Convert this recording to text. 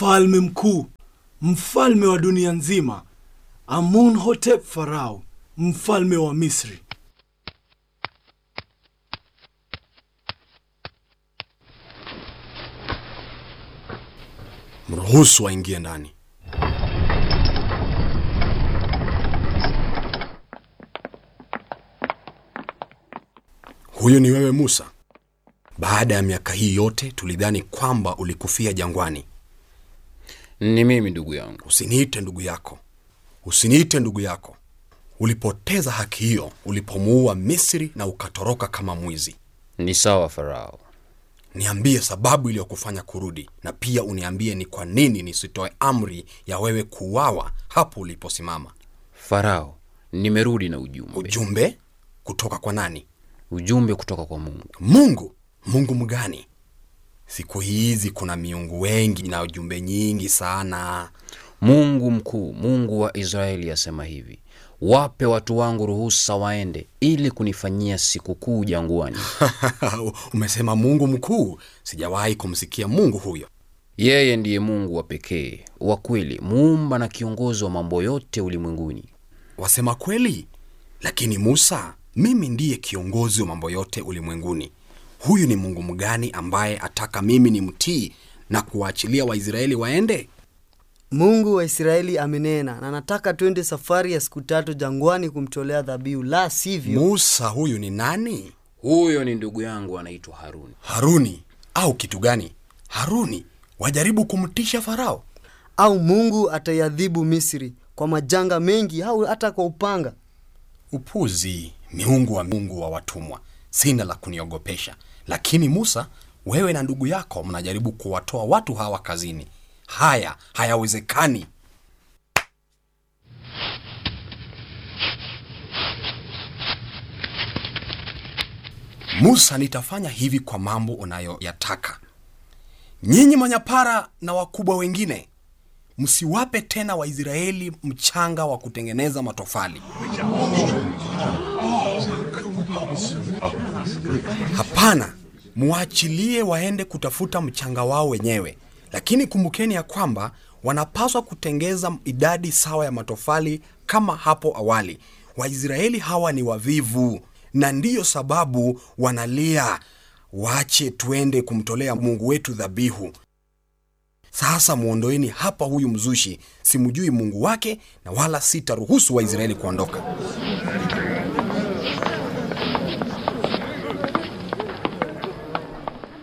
mfalme mkuu, mfalme wa dunia nzima, Amunhotep Farao, mfalme wa Misri. Mruhusu aingie ndani. Huyu ni wewe Musa. Baada ya miaka hii yote tulidhani kwamba ulikufia jangwani. Ni mimi ndugu yangu. Usiniite ndugu yako, usiniite ndugu yako. Ulipoteza haki hiyo ulipomuua Misri na ukatoroka kama mwizi. Ni sawa Farao. Niambie sababu iliyokufanya kurudi, na pia uniambie ni kwa nini nisitoe amri ya wewe kuuawa hapo uliposimama. Farao, nimerudi na ujumbe. Ujumbe kutoka kwa nani? Ujumbe kutoka kwa Mungu. Mungu. Mungu mgani? Siku hizi kuna miungu wengi na ujumbe nyingi sana. Mungu mkuu, Mungu wa Israeli asema hivi: wape watu wangu ruhusa waende ili kunifanyia sikukuu jangwani. Umesema Mungu mkuu? Sijawahi kumsikia Mungu huyo. Yeye ndiye Mungu wa pekee wa kweli, muumba na kiongozi wa mambo yote ulimwenguni. Wasema kweli? Lakini Musa, mimi ndiye kiongozi wa mambo yote ulimwenguni. Huyu ni Mungu mgani ambaye ataka mimi ni mtii na kuwaachilia Waisraeli waende? Mungu wa Israeli amenena na nataka twende safari ya siku tatu jangwani kumtolea dhabihu, la sivyo Musa huyu ni nani? Huyo ni ndugu yangu anaitwa Haruni. Haruni au kitu gani? Haruni wajaribu kumtisha Farao. au Mungu ataiadhibu Misri kwa majanga mengi au hata kwa upanga. Upuzi! Miungu wa Mungu wa watumwa, sina la kuniogopesha. Lakini Musa, wewe na ndugu yako mnajaribu kuwatoa watu hawa kazini. Haya hayawezekani. Musa, nitafanya hivi kwa mambo unayoyataka. Nyinyi manyapara na wakubwa wengine, msiwape tena Waisraeli mchanga wa kutengeneza matofali. Hapana, muachilie waende kutafuta mchanga wao wenyewe, lakini kumbukeni ya kwamba wanapaswa kutengeza idadi sawa ya matofali kama hapo awali. Waisraeli hawa ni wavivu, na ndiyo sababu wanalia, wache tuende kumtolea Mungu wetu dhabihu. Sasa mwondoeni hapa huyu mzushi, simjui Mungu wake na wala sitaruhusu Waisraeli kuondoka.